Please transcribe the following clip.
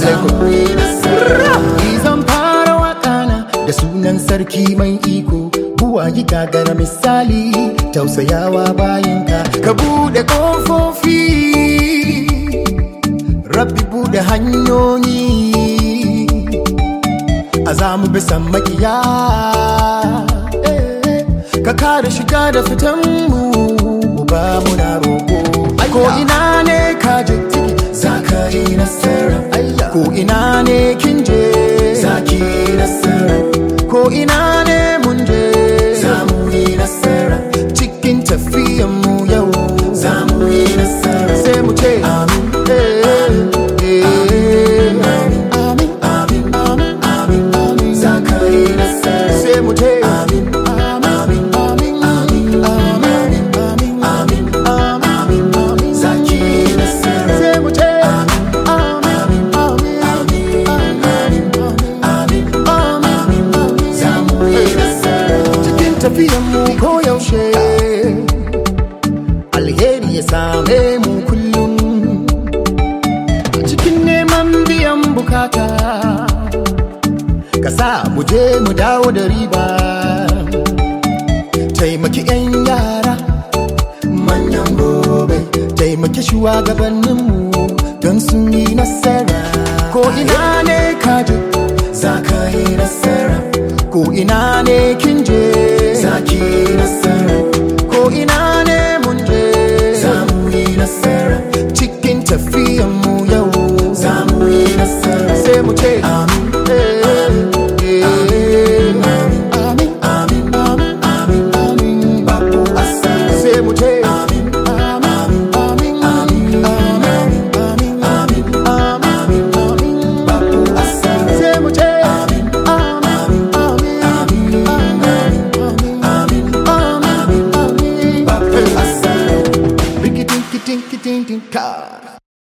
alaikum zan fara wakana da sunan sarki mai iko buwayi gagara misali tausayawa bayanka ka bude kofofi rabbi bude hanyoyi a zamu bisan makiya eh, ka kare shiga da fitan mu ba muna roko ko ina ne ka je za ka yi nasara ko ina ne kin je za ki yi nasara ko ina ne mun je za mu yi nasara cikin tafiyan mu yau za mu yi nasara sai mu ce amin eh, eh, amin amin amin amin amin amin za ka yi nasara sai mu ce amin amin amin amin amin amin amin amin amin za ki yi nasara sai mu ce amin amin amin amin amin amin amin za mu yi nasara cikin tafiyan mu koyaushe alheri ya same mu kullum cikin neman biyan bukata ka sa mu je mu dawo da riba taimaki 'yan yara manyan gobe taimaki shugabanninmu don sun yi nasara ko ina ne kaje za ka yi nasara ko ina ne kin je za ki yi nasara